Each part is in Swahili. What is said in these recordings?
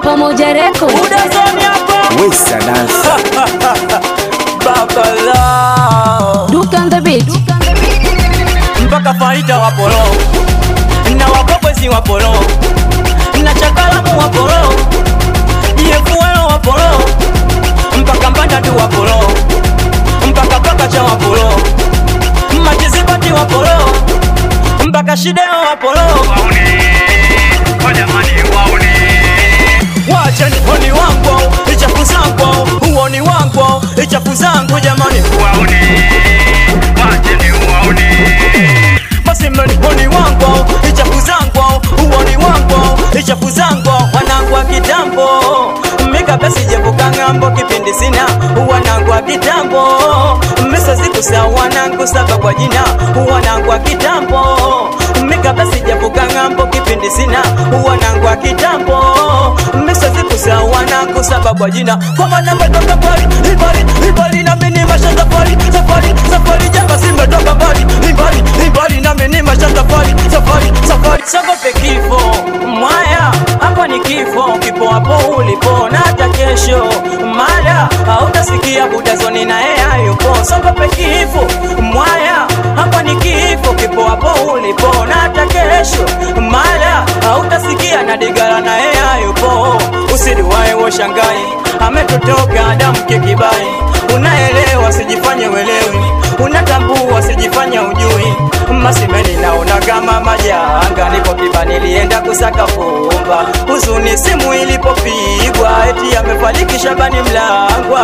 Pamoja Record. Udazoni hapa Wesa dance baba lao Duke on the beat. mpaka faida wapolo na wakokwezi wapolo na chakalamu wapolo yefuelo wapolo mpaka mbandatu wapolo mpaka pakacha wapolo majizibati wapolo mpaka shideo wapolo wacheni honi wangu ichafu zangu huoni wangu ichafu zangu jamani basi mnani honi wangu ichafu zangu huoni wangu ichafu zangu wanangu wa kitambo mikabla sijavuka ng'ambo kipindi sina wanangu wa kitambo misazikusa wanangu saba kwa jina wanangu wa kitambo mikabla sijavuka ng'ambo kipindi sina wanangu wa kitambo misazikusa wanangu saba kwa jina kwa maana metoka mbali ibali ibali na mimi masha safari safari safari jamba simetoka mbali ibali ibali na mimi masha safari safari safari sogope kifo mwaya hapa ni kifo kipo hapo ulipo na hata kesho mara hautasikia budazoni na yeye hayupo sogope kifo mwaya hapa ni kifo kipo hapo ulipo na hata kesho mara hautasikia na digara na yeye hayupo usiliwae washangai ametotoka damu kikibai unaelewa sijifanye welewi unatambua sijifanye ujui masimeni naona kama majanga nipo kiba nilienda kusaka fumba huzuni simu ilipopigwa eti amefariki shabani mlangwa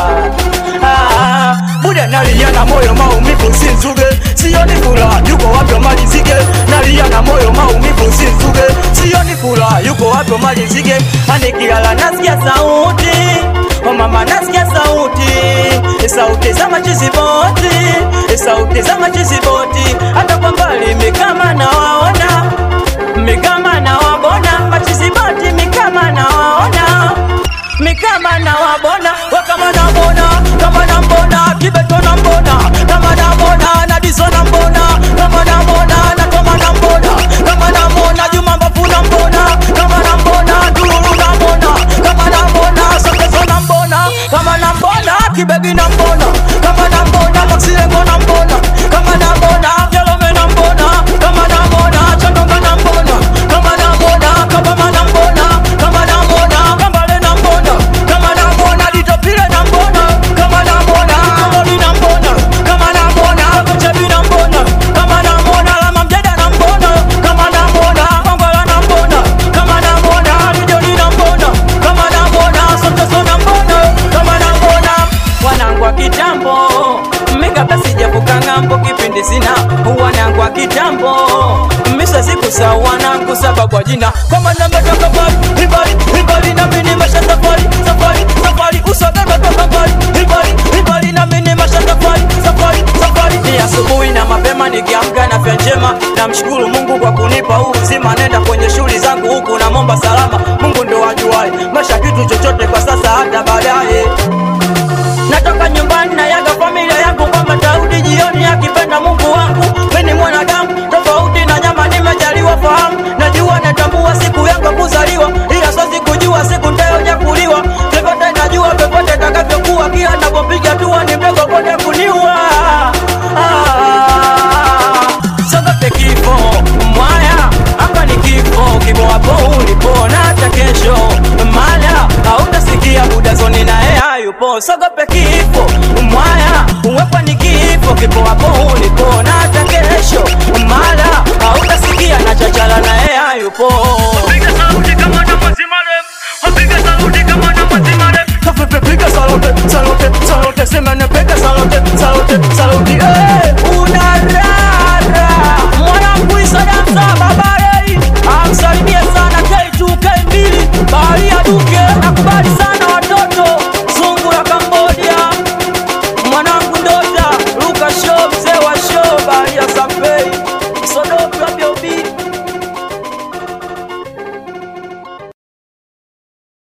ah, buda nalia na moyo maumivu sinzuge sioni furaha yuko wapi malizike nalia na moyo maumivu sinzuge sioni furaha yuko wapi malizike anikilala nasikia sauti Oh mama nasikia sauti sauti za machiziboti sauti za machiziboti hata kwa mbali mikama nawaona mikama nawabona machiziboti mikama nawaona mikama nawabona wakama nambona kama nambona kibeto nambona kama nambona nadiso nambona kama nambona nakoma nambona kama nambona juma mbafu nambona kama nambona ndululu nambona kama nambona sokeso nambona kama nambona kibegi nambona kama nambona maksilengo nambona kama nambona jalome nambona kama nambona chandonga nambona kama nambona kabama nambona kama nambona kambale nambona kama nambona litopile nambona kama nambona komoli nambona kama nambona kochebi nambona kama nambona lama mjeda nambona kama nambona kwangwala nambona kama nambona lijoli nambona kama nambona soteso nambona kama nambona wanangu wa kitambo mikabla sijavuka ng'ambo kipindi sina wanangu wa kitambo misa sikusa wanangu saba kwa jina kama nametoka mbali ibali ibali na mini masha safari safari safari usogeme toka mbali ibali ibali na mini masha safari safari safari ni asubuhi na mapema nikiamka na afya njema namshukuru mungu kwa kunipa huu uzima nenda kwenye shughuli zangu huku namomba salama mungu ndo wajuae maisha kitu chochote kwa sasa hata baadaye natoka nyumbani na yaga familia yangu kwamba tarudi jioni akipenda mungu wangu mini mwanadamu tofauti na nyama nimejaliwa fahamu najua natambua siku yangu ya kuzaliwa ila siwezi kujua siku ntayojakuliwa vyovyote najua vyovyote takavyokuwa kila napopiga tua ni mdogo kone kuniua ah, sogope kifo mwaya hapa ni kifo kipo hapo ulipo na hata kesho mala hautasikia budazoni naye hayupo sogope